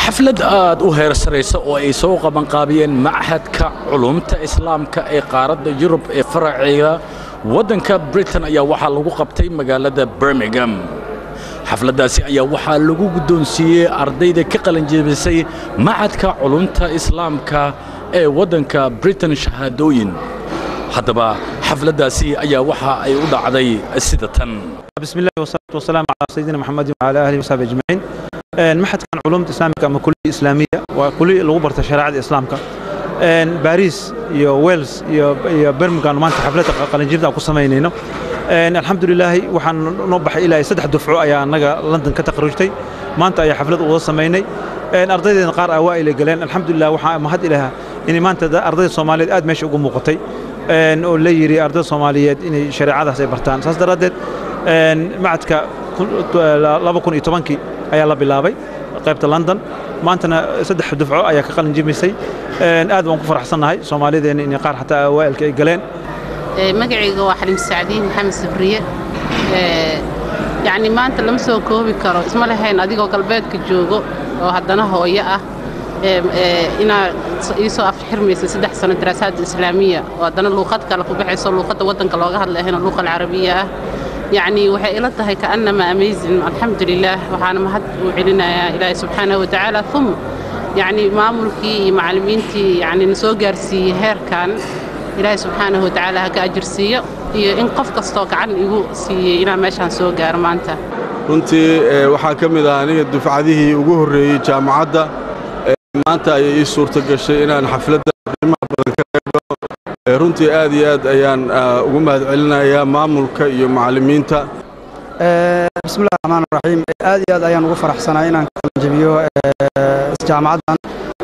xaflad aad u heersaraysa oo ay soo qabanqaabiyeen machadka culumta islaamka ee qaaradda yurub ee faraceeda waddanka britain ayaa waxaa lagu qabtay magaalada birmingham xafladdaasi ayaa waxaa lagu guddoonsiiyey ardayda ka qalanjebisay machadka culumta islaamka ee waddanka britain shahaadooyin haddaba xafladdaasi ayaa waxa ay u dhacday sida tan بسم الله والصلاة والسلام على سيدنا محمد وعلى آله وصحبه أجمعين maxad kan culumta islaamka ama kuliya islaamiya waa kuliya lagu barta shareecada islaamka baris iyo wales iyo iyo birmingham maanta xafladda qalinjirda ku samaynayno alxamdulilaahi waxaan noo baxay ilaa saddex dufco ayaa annaga london ka taqriirtay maanta ayaa xaflad uga samaynay ardaydeena qaar ah waa ay galeen alxamdulilah waxaa mahad ilaha inay maanta ardayda soomaaliyeed aad meesha ugu muuqatay oo la yidhi ardayda soomaaliyeed inay shareecadaas ay bartaan saas daraaddeed macadka laba kun iyo tobankii ayaa la bilaabay qaybta london maantana saddex dufco ayaa ka qalin jimisay aad baan ku faraxsannahay soomaalideena inay qaar xataa awaa'ilka ay galeen magacayga waa xalim sacdiin maxamed sabriye yacni maanta lama soo koobi karo isma lahayn adigoo galbeedka joogo oo haddana hooyo ah inaad ii soo afxirmaysa saddex sano daraasaadda islaamiya oo haddana luuqad kale ku baxayso luuqadda waddanka looga hadlayahayna luuqa alcarabiya ah yacni waxay ila tahay kaannama amazing alxamdu lilah waxaana mahad u celinayaa ilaahi subxaanahu watacaala uma yacni maamulkii iyo macallimiintii yacni na soo gaarsiiyey heerkan ilaahi subxaanahu watacaala ha ka ajirsiiyo iyo in qof kastoo gacan igu siiyey inaan meeshaan soo gaaro maanta runtii waxaa ka mid ah aniga dufcadihii ugu horreeyey jaamacadda maanta ayay ii suurta gashay inaan xafladda qiimaha badan ka qaybo runtii aad iyo aad ayaan ugu mahad celinayaa maamulka iyo macallimiinta bismillahi raxmaan raxiim aad iyo aad ayaan ugu faraxsanaa inaan ka qalanjebiyo jaamacaddan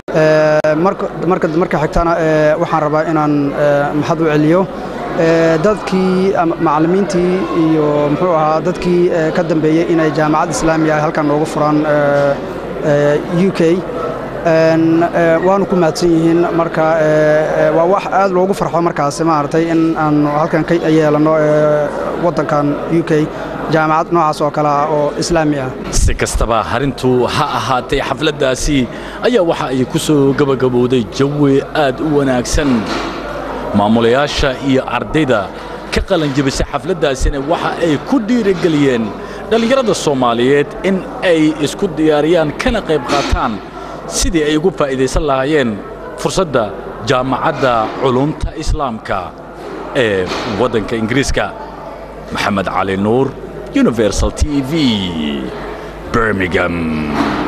marka xigtana waxaan rabaa inaan maxad u celiyo dadkii macallimiintii iyo muxuu ahaa dadkii ka dambeeyey inay jaamacad islaamiya ay halkan noogu furaan u k waanu ku mahadsan yihiin marka waa wax aad loogu farxo markaas maaragtay in aanu halkan ka yeelanno waddankan u k jaamacad noocaas oo kale ah oo islaami ah si kastaba harintu ha ahaatay xafladdaasi ayaa waxa ay ku soo gebagabowday jawi aad u wanaagsan maamulayaasha iyo ardayda ka qalanjebisay xafladdaasina waxa ay ku dhiirigeliyeen dhallinyarada soomaaliyeed in ay isku diyaariyaan kana qayb qaataan sidii ay ugu faa'iidaysan lahaayeen fursadda jaamacadda culumta islaamka ee waddanka ingiriiska maxamed cali nuur universal t v birmingham